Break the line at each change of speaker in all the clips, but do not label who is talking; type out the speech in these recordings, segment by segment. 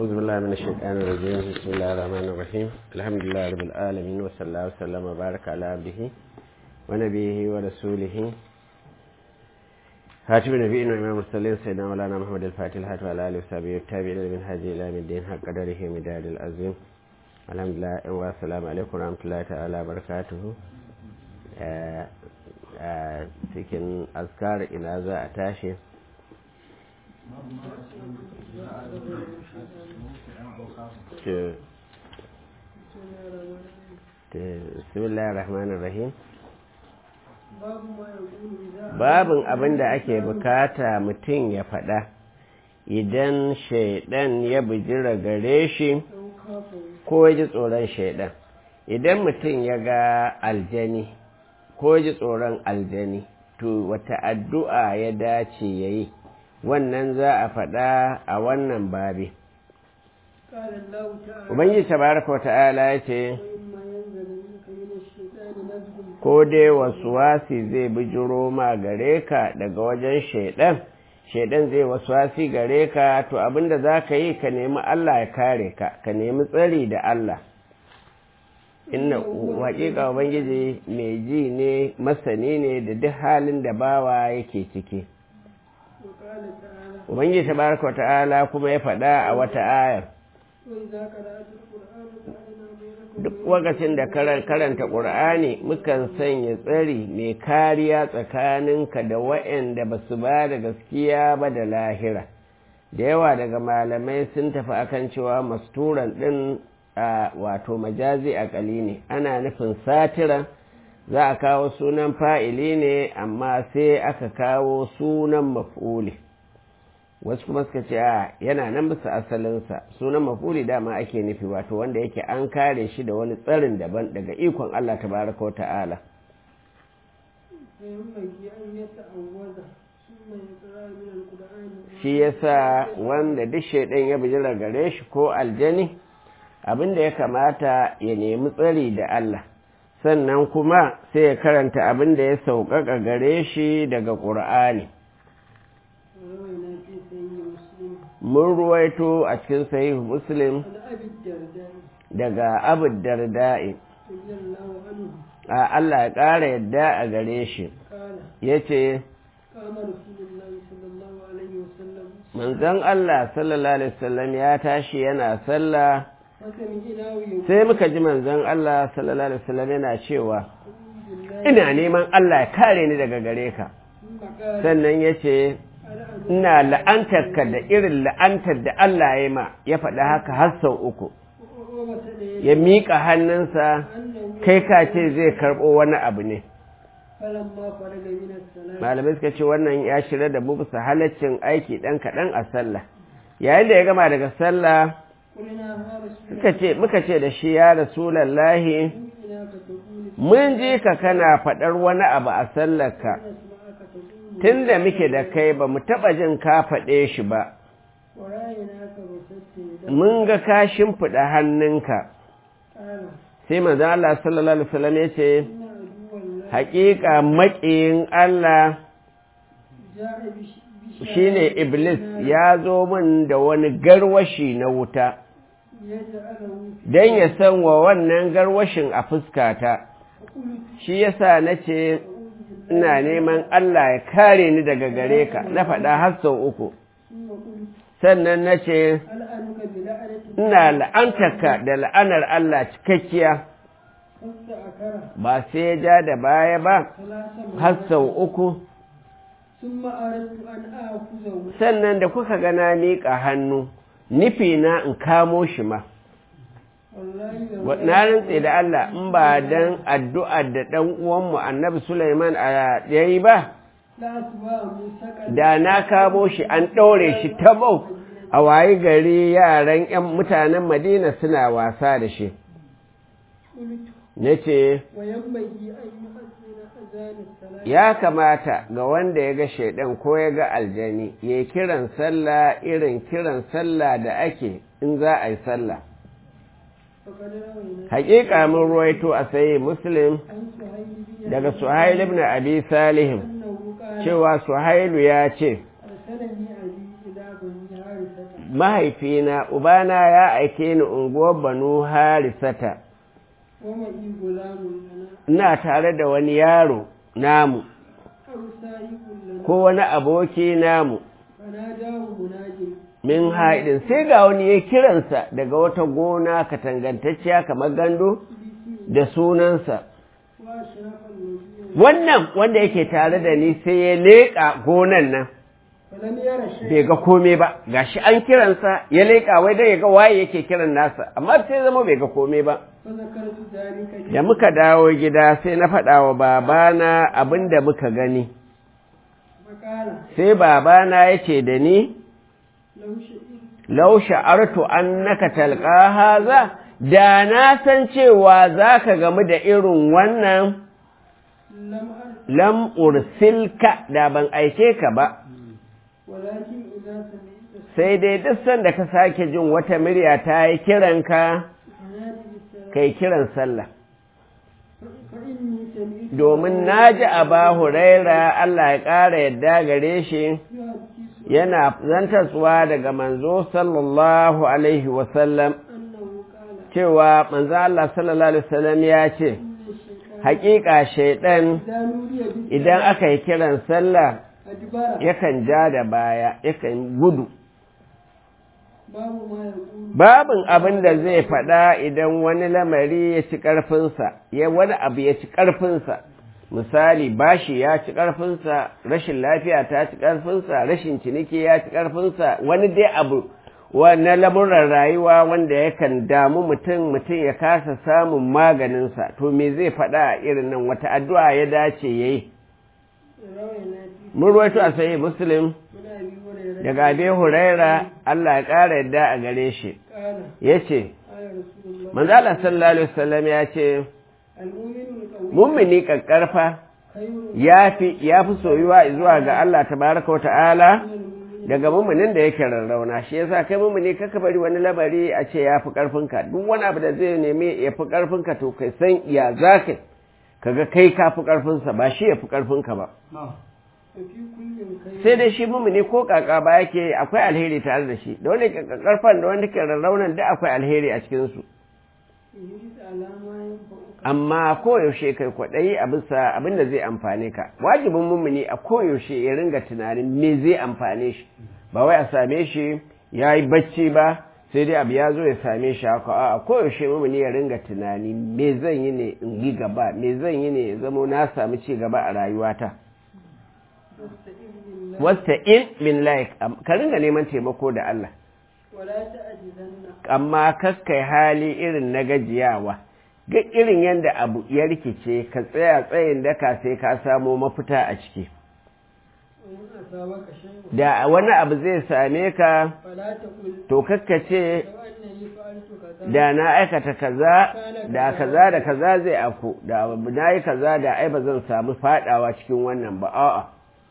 أعوذ بالله من الشيطان الرجيم بسم الله الرحمن الرحيم الحمد لله رب العالمين وصلى الله وسلم وبارك على عبده ونبيه ورسوله هاتف نبينا وإمام المرسلين سيدنا مولانا محمد الفاتح الهاتف على آله وصحبه والتابعين من هذه إلى يوم الدين حق قدره مداد العظيم الحمد لله والسلام عليكم ورحمة الله تعالى وبركاته cikin askar ina za a tashi bismillahir rahmanir rahim babin abin da ake bukata mutum ya faɗa idan shaidan ya bijira gare shi ko ji tsoron shaidan idan mutum ya ga aljani ko ji tsoron aljani to wata addu'a ya dace ya yi wannan za a faɗa a wannan babi ubangiji tabaraka wata'ala ya ce ko dai wasu wasi zai bijiro ma gare ka daga wajen shaidan shaidan zai wasu wasi gare ka to abinda za ka yi ka nemi allah ya kare ka ka nemi tsari da allah inna haƙiƙa ubangiji mai ji ne masani ne da duk halin da bawa yake ciki ubangiji tabaraka wa ta'ala kuma ya faɗa a wata ayar duk lokacin da karanta ƙur'ani mukan sanya tsari mai kariya tsakaninka da waɗanda ba su ba da gaskiya ba da lahira da yawa daga malamai sun tafi akan cewa masturan ɗin a wato majazi akali ne ana nufin satira za a kawo sunan fa'ili ne amma sai aka kawo sunan maf'uli wasu kuma suka ce a yana nan bisa asalinsa sunan maf'uli dama ake nufi wato wanda yake an kare shi da wani tsarin daban daga ikon Allah tabaraka wa ta'ala shi yasa wanda duk shaidan ya bijira gare shi ko aljani abin da ya kamata ya nemi tsari da Allah sannan kuma sai ya karanta abin da ya sauƙaƙa gare shi daga ƙur'ani mun ruwaito a cikin sahihu muslim daga abu darda'i a Allah ya ƙara yadda a gare shi ya ce manzon Allah sallallahu alaihi wasallam ya tashi yana sallah sai muka ji manzon Allah sallallahu alaihi wasallam yana cewa ina neman Allah ya kare ni daga gare ka sannan ya ce ina la'antarka da irin la'antar da Allah ya ma ya faɗa haka har sau uku ya miƙa hannunsa kai ka ce zai karɓo wani abu ne malamai suka ce wannan ya shirya da mu bisa halaccin aiki ɗan kaɗan a sallah yayin da ya gama daga sallah suka ce muka ce da shi ya rasulallahi mun ji ka kana faɗar wani abu a sallarka tun da muke da kai ba mu taɓa jin ka faɗe shi ba mun ga ka shimfiɗa hannunka sai manzo Allah sallallahu alaihi wasallam ya ce haƙiƙa maƙiyin Allah shine Iblis ya zo min da wani garwashi na wuta don ya san wa wannan garwashin a fuskata shi yasa na ce ina neman Allah ya kare ni daga gare ka na faɗa har sau uku sannan na ce ina la'antarka da la'anar Allah cikakkiya ba sai ya ja da baya ba har sau uku sannan da kuka gana miƙa hannu nufi na in kamo shi ma na rantse da Allah in ba dan addu'ar da ɗan uwanmu annabi Sulaiman a yayi ba da na kamo shi an ɗaure shi tabau a wayi gari yaran 'yan mutanen Madina suna wasa da shi na ce ya kamata ga wanda ya ga shaidan ko ya ga aljani ya kiran sallah irin kiran sallah da ake in za a yi sallah hakika mun ruwaito a sayi muslim daga suhail ibn abi salihim cewa suhailu ya ce mahaifina ubana ya aike ni unguwar banu harisata
ومعي غلام لنا
ina tare da wani yaro namu
أو سائق لنا
ko wani aboki namu
فناداه مناج
min haidin sai ga wani ya kiransa daga wata gona katangantacciya kamar gando da sunansa
وأشرف الوزير
wannan wanda yake tare da ni sai ya leƙa gonan nan
فلم ير شيئا
bai ga komai ba gashi an kiransa ya leƙa wai dai ya ga waye yake kiran nasa amma sai zama bai ga komai ba
فذكرت ذلك
da muka dawo gida sai na faɗa wa babana abin da muka gani
فقال
sai babana ya ce da ni
لو شئت
lau sha'artu annaka talqa haza da na san cewa zaka gamu da irin wannan
لم أر
lam ursilka da ban aike ka ba
ولكن إذا سمعت
sai dai duk sanda ka sake jin wata murya ta yi kiranka
فنادي بالسلام
kai kiran sallah
فإني سمعت
domin na ji aba huraira Allah ya ƙara yadda gare shi
يحدث
yana zantarsuwa daga manzo sallallahu alaihi wasallam
أنه قال
cewa manzo Allah sallallahu alaihi wasallam ya ce
إن الشيطان
haƙiƙa shaiɗan
إذا نودي بالسلام
idan aka yi kiran sallah
أدبر
yakan ja da baya yakan gudu
باب ما يقول
babin abin da zai faɗa idan wani lamari ya ci ƙarfinsa ya wani abu ya ci ƙarfinsa misali bashi ya ci ƙarfinsa rashin lafiya ta ci ƙarfinsa rashin ciniki ya ci ƙarfinsa wani dai abu na lamuran rayuwa wanda yakan damu mutum mutum ya kasa samun maganinsa to me zai faɗa a irin nan wata addu'a ya dace ya yi
روينا في
mun ruwaito a sahih muslim
من أبي هريرة
daga abi huraira Allah ya ƙara yadda a gare shi
قال
ya ce
قال رسول الله
manzo Allah sallallahu alaihi wasallam ya ce
المؤمن القوي
mummuni kakkarfa
خير
yafi yafi soyuwa zuwa ga Allah tabaraka ta'ala
من المؤمن
daga mummunin da yake rarrauna shi yasa kai mummuni kaka bari wani labari a ce yafi karfinka duk wani abu da zai nemi yafi karfinka to kai san ya zaka kaga kai kafi karfinsa ba shi yafi karfinka ba
وفي كل خير
sai dai shi mummuni ko kaka ba yake akwai alheri tare da shi da wani karfan da wani ke rarraunan da akwai alheri a cikin su
يجد على ما ينفعك
amma koyaushe kai kwaɗayi a bisa abin da zai amfane ka wajibin mummuni a koyaushe ya ringa tunanin me zai amfane shi ba wai a same shi ya yi bacci ba sai dai abu ya zo ya same shi haka a koyaushe mummuni ya ringa tunani me zan yi ne in yi gaba me zan yi ne ya zamo na samu ci gaba a rayuwata
واستعذ بالله
wasta in min laik ka ringa neman taimako da Allah
ولا تعجزن
amma kaskai hali irin na gajiyawa ga irin yadda abu ya rikice ka tsaya tsayin daka sai ka samo mafita a ciki
وإن أصابك شيء
da wani abu zai same ka
فلا تقل
to kakkace
لو أنني فعلت كذا
da na aikata kaza da kaza da kaza zai afku da na yi kaza da ai ba zan samu fadawa cikin wannan ba a'a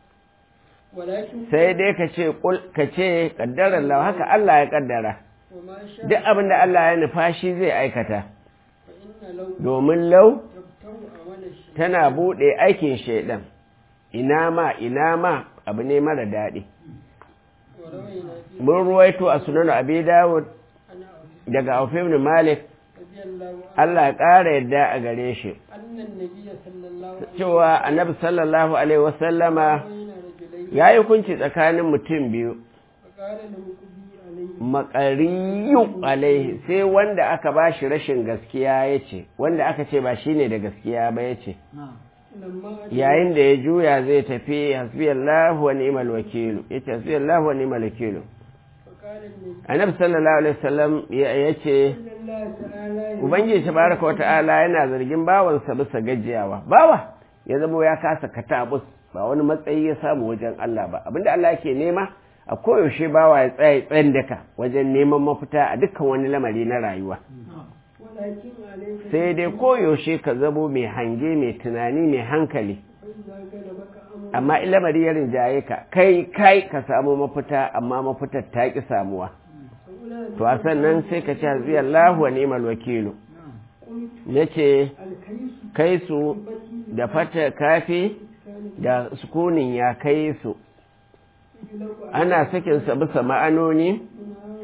ولكن
sai dai ka ce kul ka ce kaddarar Allah haka Allah ya kaddara
وما شاء
duk abin da Allah ya nufa shi zai aikata
فإن لو
domin lau
تبتغ عمل الشيء
tana buɗe aikin shaidan ina ma ina ma abu ne mara daɗi
وروينا في
mun ruwaito a sunan abi dawud
أنا أوفي
daga auf ibn malik
رضي الله عنه
Allah ya ƙara yadda a gare shi
أن النبي صلى الله عليه
cewa annabi sallallahu alaihi wasallama
بين رجلين
ya yi hukunci tsakanin mutum biyu
فقال له قضي عليه
makariyu alaihi sai wanda aka ba shi rashin gaskiya ya ce wanda aka ce ba shi ne da gaskiya ba ya ce
لما أتى
yayin da ya juya zai tafi hasbiyallahu wa ni'mal wakilu yace hasbiyallahu wa ni'mal wakilu
فقال النبي
annabi sallallahu alaihi wasallam ya ce
صلى الله تعالى
ubangiji tabaraka wa ta'ala yana zargin bawansa bisa gajiyawa bawa ya zama ya kasa katabus ba wani matsayi ya samu wajen Allah ba abinda Allah yake nema a koyaushe bawa ya tsaya tsayin daka wajen neman mafita a dukkan wani lamari na rayuwa
ولكن عليك
sai dai koyaushe ka zamo mai hange mai tunani mai hankali
فإذا غلبك أمر
amma in lamari ya rinjaye ka kai kai ka samu mafita amma mafitar ta ki samuwa
فأولئك
to a sannan sai ka ce hasbiyallahu wa ni'mal wakilu
قلت
nace
الكيس
kai su
بتي
da fata kafi
كان
da sukunin ya kai su
يجلب
ana sakinsa bisa ma'anoni
على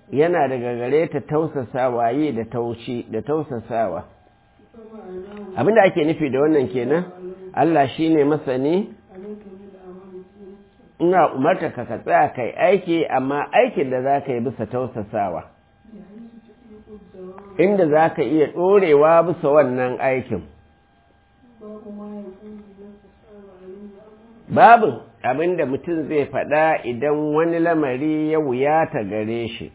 yana daga gare ta tausasawa yi da taushi da tausasawa
فمعناه
abinda ake nufi da wannan kenan Allah shine masani
عليك بالأعمال التي
ina umarta ka ka tsaya kai aiki amma aikin da za ka yi bisa tausasawa
بحيث تطيق الدوام
inda za ka iya ɗorewa bisa wannan aikin
باب ما يكون إذا تسأل عليه أمر
babu abin da mutum zai faɗa idan wani lamari ya wuyata gare shi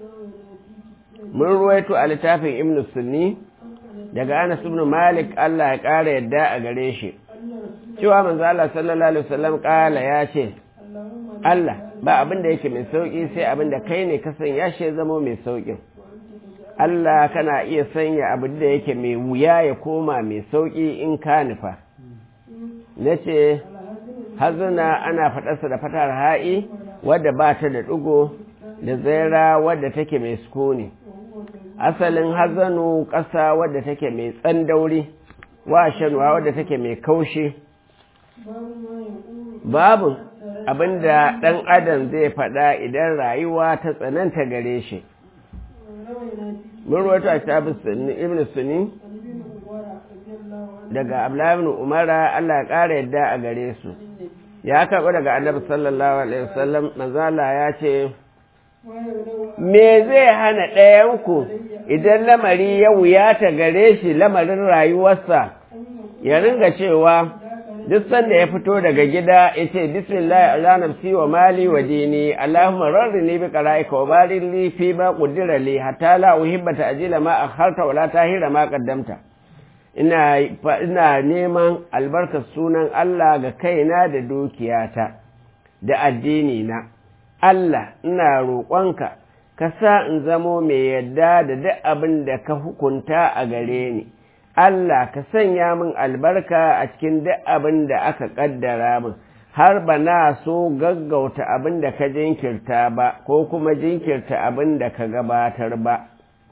mun ruwaito a littafin ibn sunni daga anas ibn malik Allah ya ƙara yadda a gare shi
أن رسول
cewa manzo Allah sallallahu alaihi wasallam ƙala ya ce
اللهم
Allah ba abin da yake mai sauki sai abin da kai ne ka sanya shi ya zama mai saukin Allah kana iya sanya abin da yake mai wuya ya koma mai sauki in ka nufa na ce hazuna ana faɗarsa da fatar ha'i wadda ba ta da ɗigo da zaira wadda take mai sukuni asalin hazanu ƙasa wadda take mai tsandauri wa shanuwa wadda take mai kaushi
باب ما يقول
babu abinda ɗan adam zai faɗa idan rayuwa ta tsananta gare shi
روينا
mun ruwaito a kitabun sunni ibn sunni
عن ابن عمر رضي الله عنه
daga abdullahi ibn umara Allah ya ƙara yadda a gare su ya karɓi daga annabi sallallahu alaihi wasallam manzala ya ce
ما يبلغ
me zai hana ɗayanku idan lamari ya wuyata gare shi lamarin rayuwarsa ya ringa cewa duk sanda ya fito daga gida ya ce bismillah ala nafsi wa mali wa dini allahumma rarrini bi qara'ika wa barik li fi ma qaddara li hatta la uhibba ta'jila ma akharta wa la tahira ma qaddamta ina ina neman albarkar sunan Allah ga kaina da dukiyata da addini na Allah ina roƙonka ka sa in zamo mai yadda da duk abin da ka hukunta a gare ni Allah ka sanya min albarka a cikin duk abin da aka ƙaddara min har ba na so gaggauta abin da ka jinkirta ba ko kuma jinkirta abin da ka gabatar ba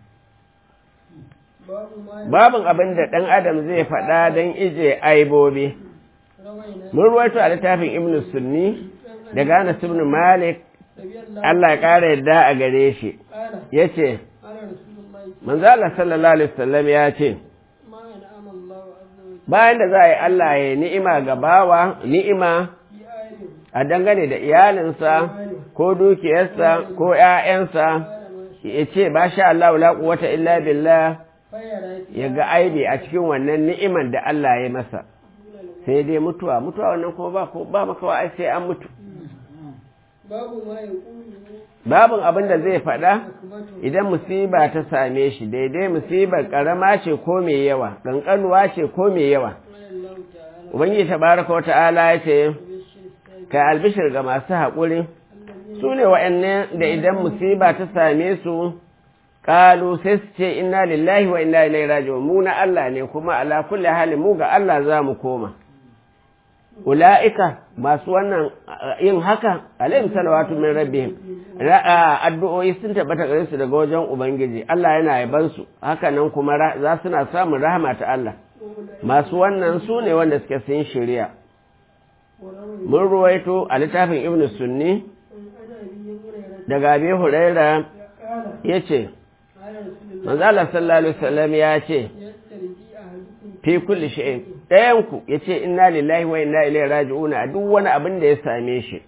باب ما
babin abin da ɗan adam zai faɗa don ije aibobi
روينا
mun ruwaito a littafin ibn sunni daga Anas ibn Malik
رضي الله
Allah ya ƙara yadda a gare shi
قال
yace
قال رسول الله
manzo Allah sallallahu alaihi wasallam ya ce
ما أنعم الله عز وجل
bayan da za a yi Allah ya ni'ima ga bawa ni'ima
في آل
a dangane da iyalinsa ko dukiyarsa ko ‘ya'yansa
قال ما
ya ce ba sha Allah la quwwata illa billah
فيرى
ya ga aibi a cikin wannan ni'iman da Allah ya masa sai dai mutuwa mutuwa wannan kuma ba ko ba makawa ai sai an mutu
باب ما يقول
babin abin da zai faɗa
حكمته
idan musiba ta same shi daidai musibar ƙarama ce ko mai yawa ƙanƙanuwa ce ko mai yawa
قال الله تعالى
ubangiji tabaraka wa ta'ala ya ce
بشر السابق
ka albishir ga masu haƙuri su ne wa'annan da idan musiba ta same su ƙalu sai su ce inna lillahi wa inna ilaihi raji'un mu na Allah ne kuma ala kulli hali mu ga Allah za mu koma ula'ika masu wannan yin haka alaihim salawatu min rabbihim addu'o'i sun tabbata gare su daga wajen ubangiji Allah yana yaban su haka nan kuma za suna samun rahama ta Allah masu wannan su ne wanda suke sun shirya mun ruwaito a littafin ibn sunni daga abi huraira ya ce manzala sallallahu alaihi wasallam ya ce fi kulli shay'in ɗayanku ya ce inna lillahi wa inna ilaihi raji'una a duk wani abin da ya same shi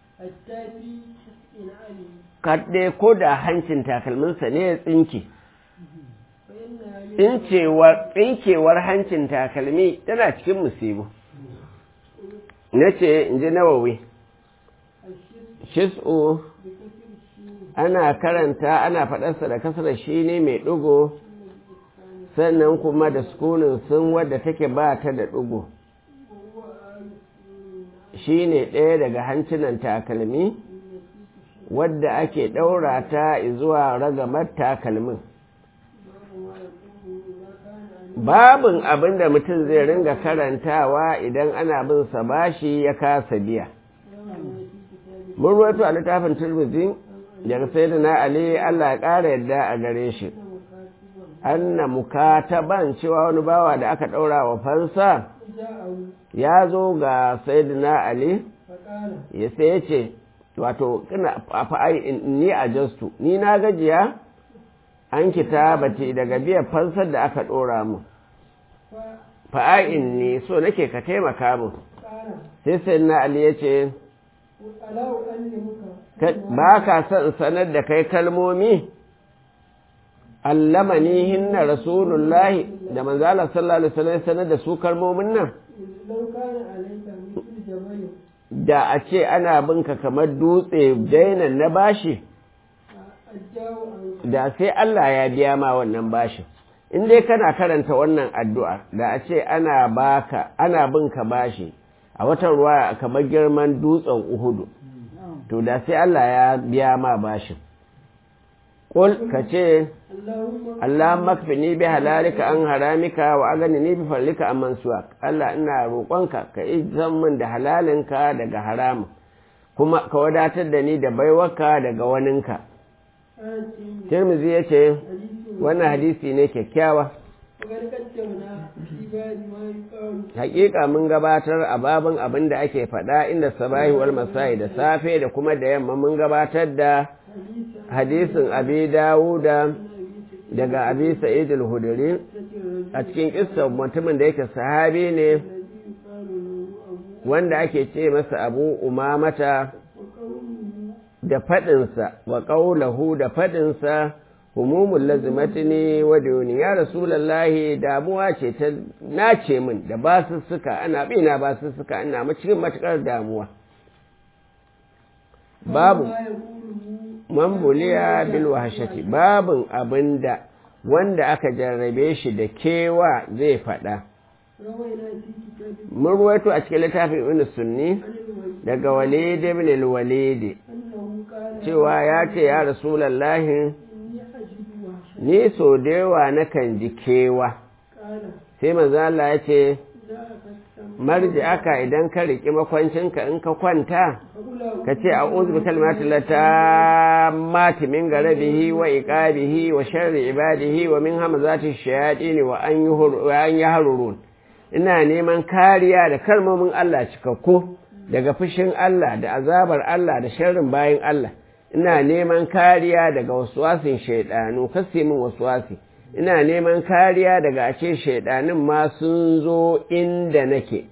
kaɗe ko da hancin takalminsa ne ya tsinke tsinkewar hancin takalmi tana cikin musibu na ce in ji nawawi shis'u ana karanta ana faɗarsa da kasar shi ne mai ɗigo sannan kuma da sukunin sun wadda take ba ta da ɗigo shi ne ɗaya daga hancinan takalmi wadda ake ɗaura ta zuwa ragamar takalmin babin abin da mutum zai ringa karantawa idan ana bin sa bashi ya kasa biya mun ruwaito a littafin turmizi daga sai da na ali allah ya ƙara yadda a gare shi anna mukataban cewa wani bawa da aka ɗaura wa fansa ya zo ga sayyidina ali ya sai ya ce wato ina fa'ai ni a jastu ni na gajiya an kitabati daga biyan fansar da aka ɗora mu fa'a'in ne so nake ka taimaka mu sai sai na ali ya ce ba ka son sanar da kai kalmomi allamani hinna rasulullahi da manzala sallallahu alaihi wasallam sanar da su kalmomin nan da a ce ana binka kamar dutse dainan na bashi da sai Allah ya biya ma wannan bashin in dai kana karanta wannan addu'a da a ce ana baka ana binka bashi a watan ruwa kamar girman dutsen uhudu to da sai Allah ya biya ma bashin Ƙul ka ce, Allah makfini bi halalika an haramika wa agani ni bi farlika an mansuwa, Allah ina roƙonka ka izan min da halalinka daga haramun, kuma ka wadatar da ni da baiwarka daga waninka. Tirmizi ya ce, wannan hadisi ne kyakkyawa. Hakika mun gabatar a babin abin da ake faɗa inda sabahi wal masai da safe da kuma da yamma mun gabatar da hadisin abi dawuda daga abi sa'id al-hudri a cikin kissa mutumin da yake sahabi ne wanda ake ce masa abu umamata da faɗinsa wa ƙaulahu da faɗinsa humumul lazimatini wa duni ya rasulallahi damuwa ce ta nace min da basussuka ana bina basussuka ina cikin matukar damuwa babu mambuliya bil wahashati babin abinda wanda aka jarrabe shi da kewa zai faɗa mun ruwaito a cikin littafin ibn sunni daga walid ibn al-walid cewa ya ce ya rasulallahi ni so da yawa nakan ji kewa sai manzo Allah ya ce marji aka idan ka riƙi makwancinka in ka kwanta ka ce a uzu bi kalmati lata mati min garabihi wa iqabihi wa sharri ibadihi wa min hamazati shayatin wa an an yahrurun ina neman kariya da kalmomin Allah cikakku daga fushin Allah da azabar Allah da sharrin bayin Allah ina neman kariya daga waswasin shaidanu kasi min waswasi ina neman kariya daga a ce shaidanin ma sun zo inda nake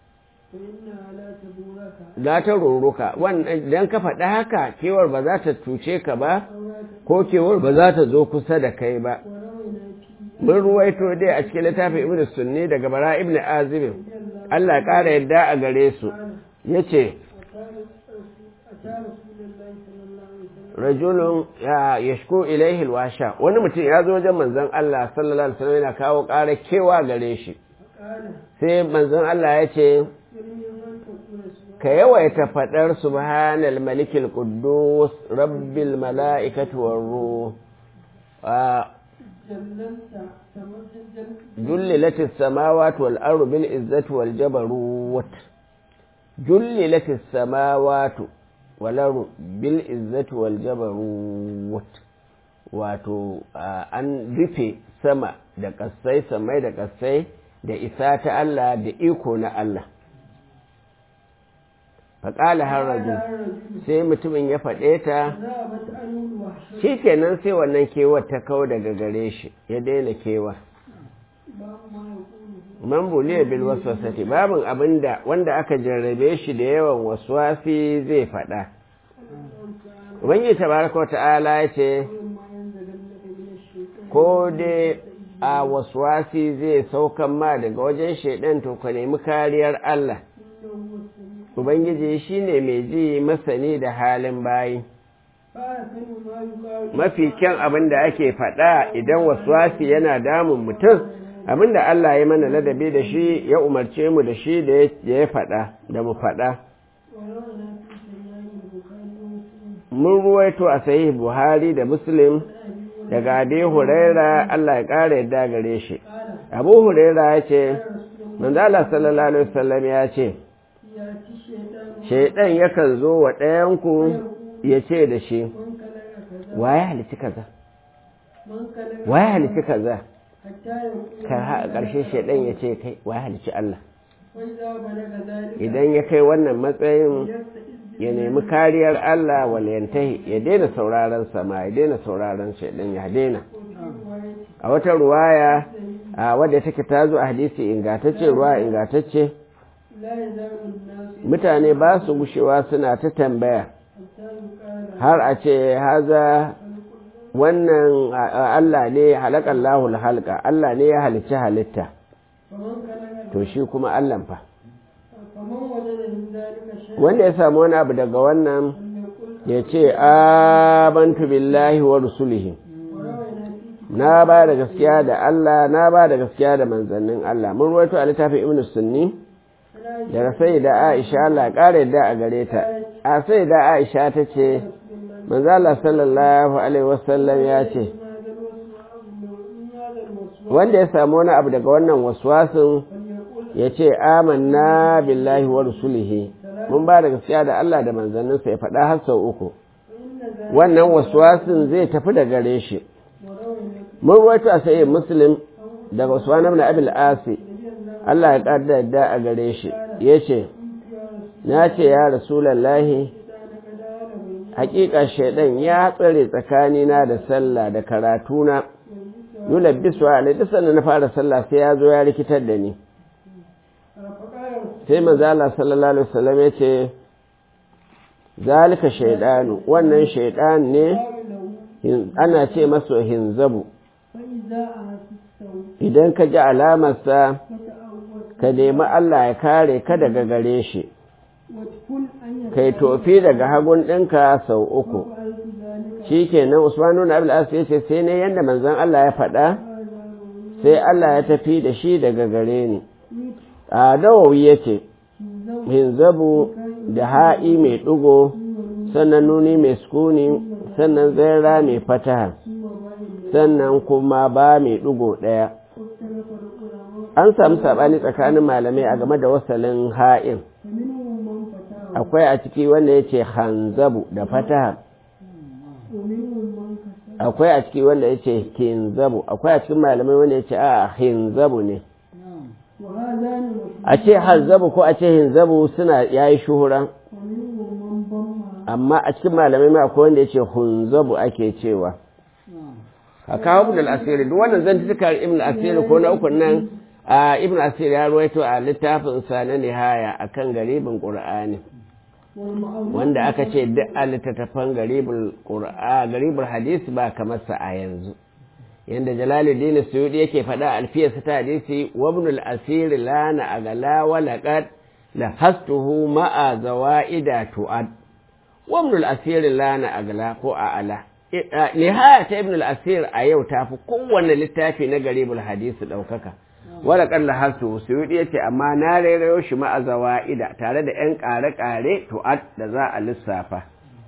za ta ruruka idan ka faɗi haka kewar ba za ta cuce ka ba ko kewar ba za ta zo kusa da kai ba mun ruwaito dai a cikin littafin ibn sunni daga bara ibn azibin Allah ƙara yadda a gare su ya ce rajulun ya yashko ilaihi alwasha wani mutum ya zo wajen manzon Allah sallallahu alaihi wasallam yana kawo ƙara kewa gare shi sai manzon Allah ya ce ka yawaita faɗar subhanal malikil quddus rabbil mala'ikati war ruh جللت السماوات والأرض بالعزة والجبروت جللت السماوات والأرض بالعزة والجبروت wato an rufe sama da ƙasai samai da ƙasai da isa ta Allah da iko na Allah faƙala har raju sai mutumin ya faɗe ta shi kenan sai wannan kewar ta kawo daga gare shi ya daina kewa man buliya bil waswasati babin abinda wanda aka jarrabe shi da yawan waswasi zai faɗa ubangiji tabaraka ta'ala ya ce ko dai a waswasi zai saukan ma daga wajen shaidan to ka nemi kariyar Allah Ubangiji shi ne mai ji masani da halin bayi. Mafi kyan abin da ake faɗa idan waswasi yana damun mutum, abin da Allah ya mana ladabi da shi ya umarce mu da shi da ya faɗa, da mu faɗa. Mun ruwaito a sahih Buhari da Muslim daga Abi Huraira Allah ya ƙara yadda gare shi. Abu Huraira ya ce, Manzo Allah sallallahu Alaihi wasallam ya ce, shaidan yakan zo wa ɗayanku ya ce da shi waye halici kaza waye halici kaza ka a ƙarshe shaidan ya ce kai waye halici Allah idan ya kai wannan matsayin ya nemi kariyar Allah waliyantahi ya daina sauraron sama ya daina sauraron shaidan ya daina a wata ruwaya a wadda take ta zo a hadisi ingantacce ruwa ingantacce mutane ba su gushewa suna ta tambaya har a ce haza wannan Allah ne halakan lahul halka Allah ne ya halicci halitta to shi kuma Allah fa wanda ya samu wani abu daga wannan ya ce abantu billahi wa rusulihi na ba da gaskiya da Allah na ba da gaskiya da manzannin Allah mun ruwaito a littafin ibn sunni daga sai da Aisha Allah ƙara yadda a gare ta a sai da Aisha ta ce manzo Allah sallallahu alaihi wasallam ya ce wanda ya samu wani abu daga wannan waswasin ya ce amanna billahi wa rusulihi mun ba da gaskiya da Allah da manzanninsa ya faɗa har sau uku wannan waswasin zai tafi da gare shi mun ruwaito a sayi muslim daga usman ibn abil asi Allah ya ƙarda da a gare shi ya ce na ce ya rasulallahi hakika shaidan ya tsare tsakanina da sallah da karatuna yulabbisu alai duk sannan na fara sallah sai ya zo ya rikitar da ni sai manzo Allah sallallahu alaihi wasallam ya ce zalika shaidanu wannan shaidan ne ana ce masa hinzabu idan ka ji alamarsa ka nemi Allah ya kare ka daga gare shi kai tofi daga hagun ɗinka sau uku shi kenan usmanu na abu ya ce sai ne yadda manzon Allah ya faɗa sai Allah ya tafi da shi daga gare ni a dawawi ya ce hinzabu da ha'i mai ɗugo sannan nuni mai sukuni sannan zaira mai fataha sannan kuma ba mai ɗugo ɗaya an samu saɓani tsakanin malamai a game da wasalin ha'in akwai a ciki wanda ya ce hanzabu da fataha akwai a ciki wanda ya ce hinzabu akwai a cikin malamai wanda ya ce a hinzabu ne a ce hanzabu ko a ce hinzabu suna yayi shuhura amma a cikin malamai ma akwai wanda ya ce hunzabu ake cewa a kawo ibn al-asiri duk wannan zan tuka ibn al-asiri ko na uku nan a ibn al-asiri ya ruwaito a littafin sa na nihaya akan garibin qur'ani wanda aka ce duk a littattafan garibul qur'a garibul hadisi ba kamar sa a yanzu yanda jalaluddin suyudi yake faɗa alfiyarsa ta hadisi wa ibn al-asir lana agala wa laqad la hastuhu ma'a zawaida tu'ad wa ibn al-asir lana agala ko a ala nihaya ta ibn al-asir a yau ta fi kowanne littafi na garibul hadisi ɗaukaka wala kalla hasu suyudi yace amma na rairayo shi ma'a zawaida tare da yan ƙare-ƙare tu'ad da za a lissafa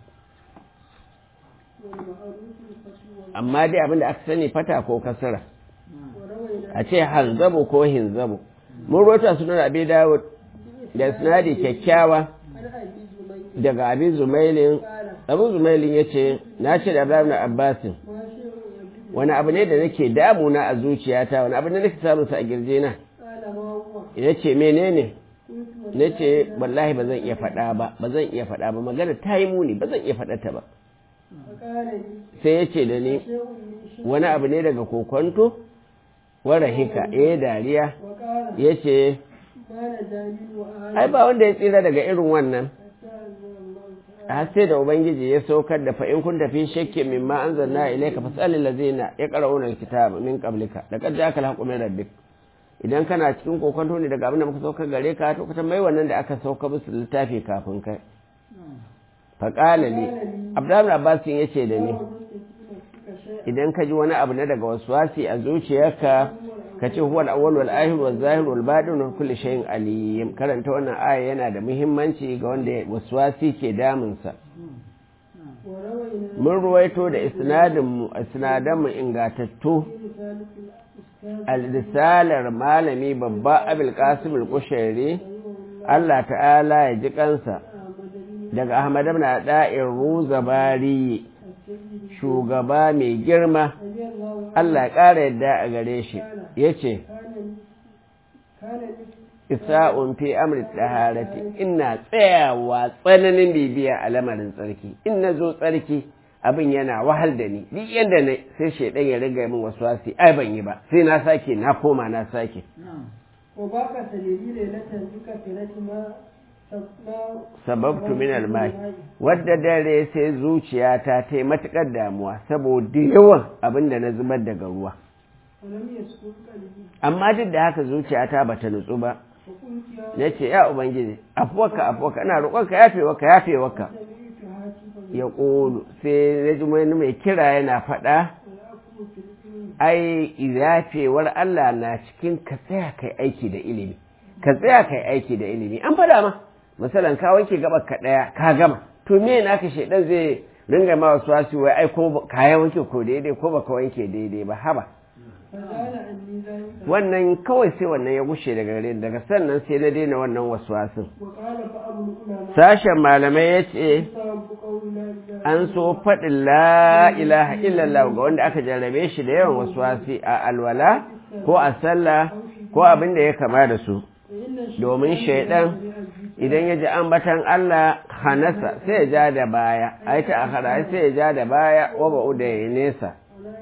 amma dai abinda aka sani fata ko kasara a ce hanzabu ko hinzabu mun rota sunan abi dawud da sinadi kyakkyawa daga abi zumailin abu zumailin ya ce na ce da abraham na abbasin wani abu ne da nake damuna a zuciyata wani abu ne nake samun sa a girje na ya ce menene na ce wallahi ba zan iya faɗa ba ba zan iya faɗa ba magana ta yi muni ba zan iya faɗa ta ba sai ya ce da ni wani abu ne daga kokonto wara hika ya dariya ya ce ai ba wanda ya tsira daga irin wannan har sai da ubangiji ya saukar da fa'in kun tafi shakke min ma an zanna ilaika fasalin lazina ya qara'una alkitaba min qablika laqad ja'aka alhaqqu min rabbik idan kana cikin kokonto ne daga abin da muka saukar gare ka to ka tambayi wannan da aka sauka musu littafi kafin kai faƙala ne abdullahi abbas ya ce da ni idan ka ji wani abu na daga waswasi a zuciyarka ka ce huwa al-awwal wal akhir wal zahir wal batin wa kulli shay'in alim karanta wannan aya yana da muhimmanci ga wanda waswasi ke damun sa mun ruwaito da isnadin mu isnadan mu ingatattu al-risalar malami babba abul qasim al-kushairi Allah ta'ala ya ji kansa daga Ahmad ibn Da'ir Ruzabari shugaba mai girma Allah ya ƙara yadda a gare shi yace isa'un fi amri taharati ina tsayawa tsananin bibiya a lamarin tsarki in na zo tsarki abin yana wahal da ni duk yanda na sai shaidan ya riga min wasu wasi ai ban yi ba sai na sake na koma na sake
وباقة لي ليلة بكثرة ما
sababtu min almai wadda dare sai zuciyata ta yi matukar damuwa saboda yawan abin da na zubar daga ruwa
ولم يسكن قلبي
amma duk da haka zuciyata bata nutsu ba
فقلت يا
na ce ya ubangiji afuwaka afuwaka ina roƙonka yafewaka yafewaka
سمعت هاتفا
ya ƙolu sai na ji wani mai kira yana faɗa
والأكل في العلم
ai yafewar Allah na cikin ka tsaya kai aiki da ilimi ka tsaya kai aiki da ilimi an faɗa ma misalan ka wanke gabar ka ɗaya ka gama to me naka shaidan zai ringa ma wasu wasu wai ai ko ka ya wanke ko daidai ko baka wanke daidai ba haba
فزال عني ذلك
wannan kawai sai wannan ya gushe daga gare ni daga sannan sai na daina wannan wasu wasu
وقال فأبو العلماء
sashen malamai ya ce
يستوعب قول لا إله
an so faɗin la ilaha illallah ga wanda aka jarrabe shi da yawan wasu wasi a alwala ko a sallah ko abin da ya kama da su
فإن
domin shaidan idan ya ji ambatan Allah hanasa sai ya ja da baya ai ta akhara sai ya ja da baya wa ba'u da ya nesa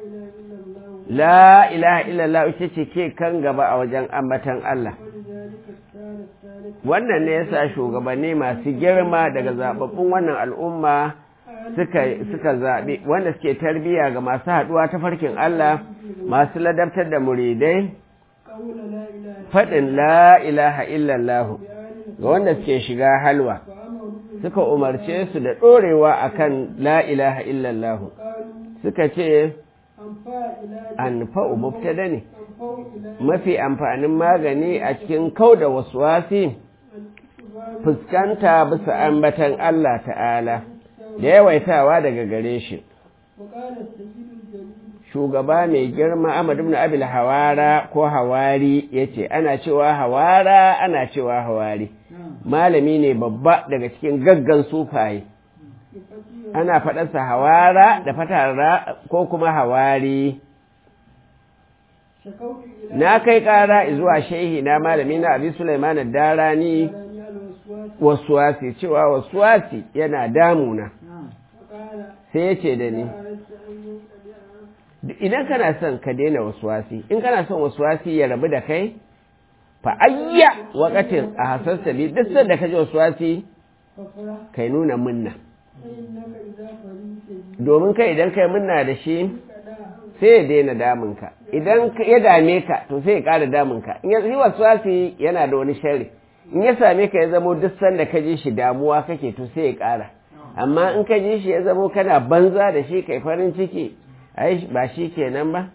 لا إله إلا الله
la ilaha illallah ita ce ke kan gaba a wajen ambatan Allah
ولذلك كان الثالث
wannan ne yasa shugabanni masu girma daga zababbun wannan al'umma suka suka zaɓi wanda suke tarbiya ga masu haɗuwa ta farkin Allah masu ladabtar da muridai
قول لا إله
faɗin la ilaha illallah
بآل
ga wanda suke shiga halwa
وأمروا
suka umarce su da ɗorewa akan la ilaha illallah
قالوا
suka ce
أنفاء إلى
anfa'u mubtada ne
أنفاء إلى
mafi amfanin magani a cikin kau da waswasi
الاستغفار
fuskanta bisa ambatan Allah ta'ala da yawaitawa daga gare shi
وقال السيد الجليل
shugaba mai girma Ahmad ibn Abil Hawara ko Hawari yace ana cewa Hawara ana cewa Hawari malami ne babba daga cikin gaggan sufaye
بفتح
ana faɗarsa Hawara da fatara ko kuma Hawari
شكوت إلى
na kai ƙara zuwa shehi na malami na Abi Sulaiman Darani
داني الوسواس
waswasi cewa waswasi yana damuna
فقال
sai yace da ni
أردت أن ينقلع
idan kana son ka daina waswasi in kana son waswasi ya rabu da kai fa ayya waqatin a hasasta bi duk sanda ka ji waswasi
فافرح
kai nuna munna
فإنك إذا فريت بي
domin kai idan kai munna da shi
فلا
sai ya daina damun ka idan ka- ya dame ka to sai ya ƙara damun ka in ya yi waswasi yana da wani sharri in ya same ka ya zamo duk sanda ka ji shi damuwa kake to sai ya ƙara amma in ka ji shi ya zamo kana banza da shi kai farin ciki ai ba shi kenan ba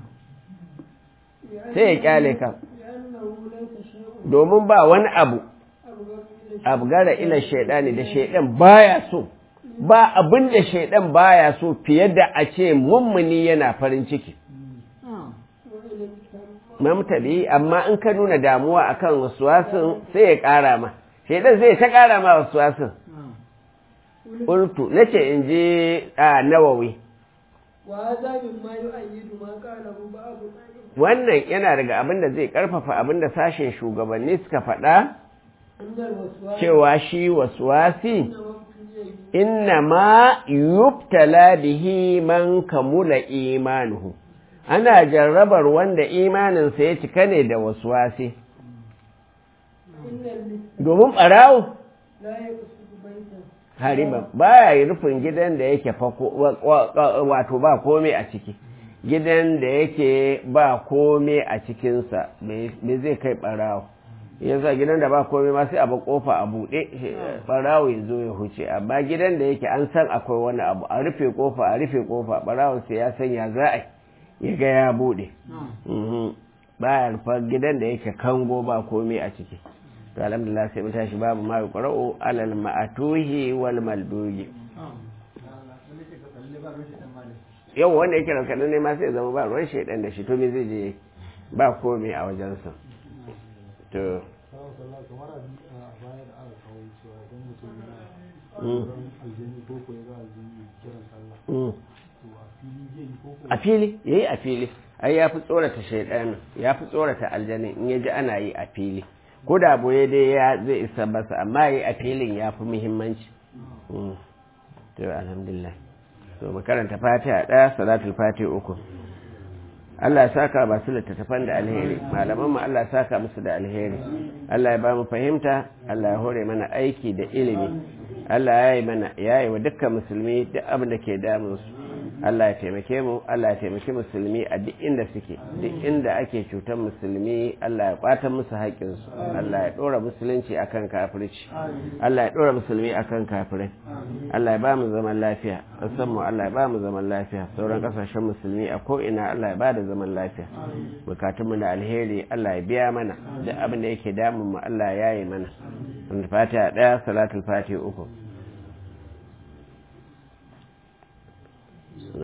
sai ya kyale ka
لأنه ليس شيء
domin ba wani abu
أبغض إلى
abgara ila shaidani da shaidan baya so ba abin da shaidan baya so fiye da a ce mummuni yana farin ciki
وإلى الكرم
mamtabi amma in ka nuna damuwa akan waswasin sai ya ƙara ma shaidan zai ta ƙara ma waswasin ultu nace in je a nawawi
وهذا مما يؤيد ما قاله بعض الأئمة
wannan yana daga abin da zai ƙarfafa abin da sashen shugabanni suka faɗa
أن الوسواس
cewa shi waswasi
إنما ابتلي به
inna ma yubtala bihi man kamula imanuhu ana jarrabar wanda imaninsa ya cika ne da waswasi
إن اللص
domin ɓarawo
لا يقصد بيتا
hariban baya yi rufin gidan da yake fako wa- wa- wato ba komai a ciki gidan da yake ba komai a cikinsa me me zai kai ɓarawo yasa gidan da ba komai ma sai a ba kofa a buɗe ɓarawo ya zo ya huce amma gidan da yake an san akwai wani abu a rufe kofa a rufe kofa ɓarawon sai ya san ya za a yi, ya ga ya buɗe Mhm. baya rufa gidan da yake kango ba komai a ciki to alhamdulillah sai mu tashi babu ma yuqra'u alal ma'atuhi wal malduji yau wanda yake ranka ne ma sai zama ba ruwan shaidan da shi to me zai je ba komai a wajensa to
Sawa sallah kamar a a baya da aka kawo cewa idan mutum yana
mm,
ran aljani ko ko ya ga aljani kiran sallah
mm.
to a fili zai yi ko ko
a fili yayi a fili ai ya fi tsorata shaidan ya fi tsorata aljanin in ya ji ana yi a fili ko da boye dai ya zai isa masa amma yi a filin ya fi muhimmanci to alhamdulillah to makaranta fatiha ɗaya salatul fatiha uku Allah ya saka ba su littattafan da alheri malaman mu Allah ya saka musu da alheri Allah ya ba mu fahimta Allah ya hore mana aiki da ilimi Allah ya yi mana ya yi wa dukkan musulmi duk abin da ke damun su Allah ya taimake mu Allah ya taimaki musulmi a duk inda suke duk inda ake cutar musulmi Allah ya kwata musu haƙƙin su Allah ya dora musulunci akan kafirci Allah ya dora musulmi akan kafirai Allah ya ba mu zaman lafiya san mu Allah ya ba mu zaman lafiya sauran kasashen musulmi a ko ina Allah ya ba da zaman lafiya bukatun mu da alheri Allah ya biya mana duk abin da yake damun mu Allah ya yi mana fatiha daya salatul fatiha uku